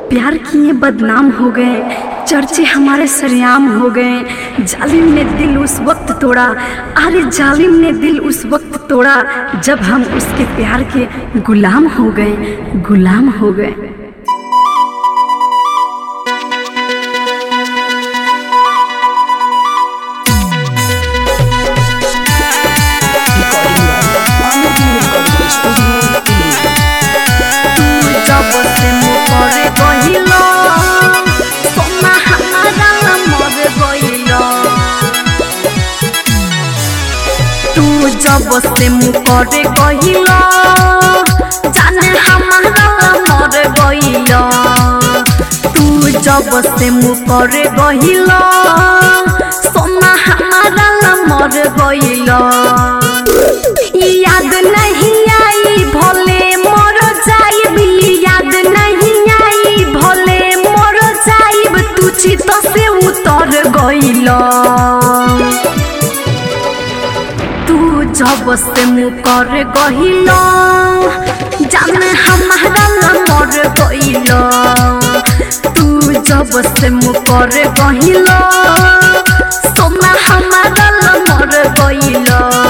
प्यार किए बदनाम हो गए चर्चे हमारे सरेआम हो गए जालिम ने दिल उस वक्त तोड़ा अरे जालिम ने दिल उस वक्त तोड़ा जब हम उसके प्यार के गुलाम हो गए गुलाम हो गए जब से मोरे गहिलो सोना हमारा मर गइलो तू जब से मुकरे गहिलो जाने हमारा मर गइलो तू जब से मुकरे गहिलो सोना हमारा मर गइलो याद नहीं आई भोले मोर जाइब याद नहीं आई भोले मोर जाइब तू चित से उतर गइल तू जब से मुकर गहिल जाने हमारा मर गइल तू जब से मुकर गहिल सोना हमारा मर गइल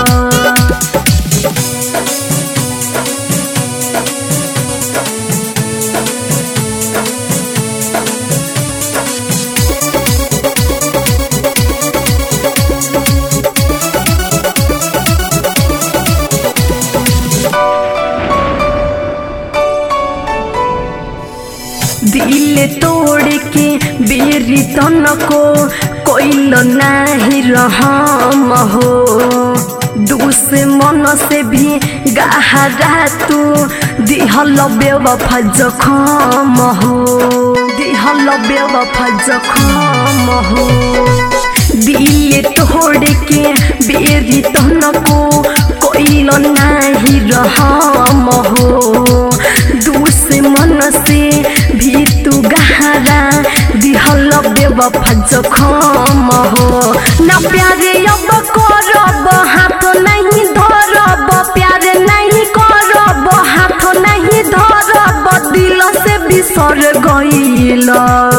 दिल तोड़ के बेरी तन को कोइल नाही रहम हो दुश्मन से भी गहरा तू दिहल बेवफा जखम हो दिहल बेवफा जखम हो दिल तोड़ के बेरी तन को कोइल नाही रहम हो दुश्मन से भी तू गहरा दिहल बेवफा जखम हो ना प्यारे अब करब हाथ नहीं धरब प्यार नहीं करब हाथ नहीं धरब दिल से बिसर गइल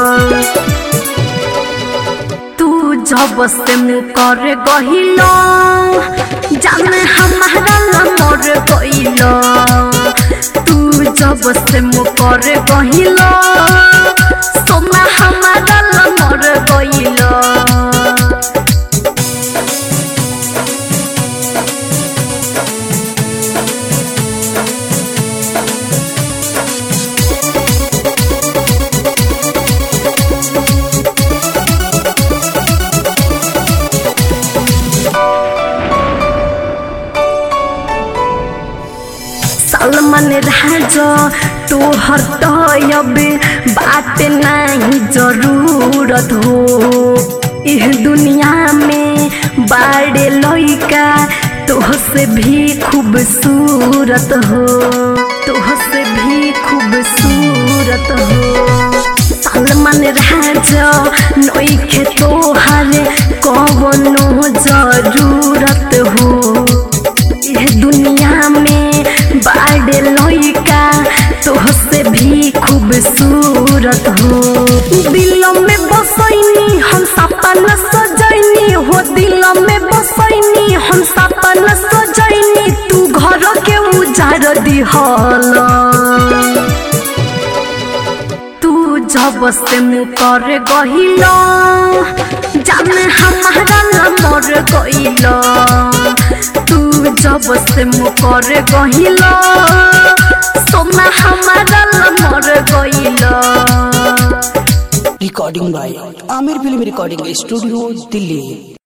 तू जब से मुकर गहिल जाने हमारा मर गइल तू जब से मुकर गहिल सोना हमारा मर गइल सलमान राजा तोहर तयब बात नहीं जरूरत हो इह दुनिया में बाड़े लइका तोह से भी खूबसूरत हो तोह से भी खूबसूरत हो सलमान राजा नइखे तोहर कवनो जरूरत हो यह दुनिया में बाड़े लइका तोह से भी खूबसूरत हो दिल में बसैनी हम सपन सजैनी हो दिल में बसैनी हम सपन सजैनी तू घर के उजाड़ दिहल तू जब से मुकर गहिल जाने हमारा मर गइल तू जब से मुकर गहिल सोना हमारा मर गइल recording by Aamir film recording studio Delhi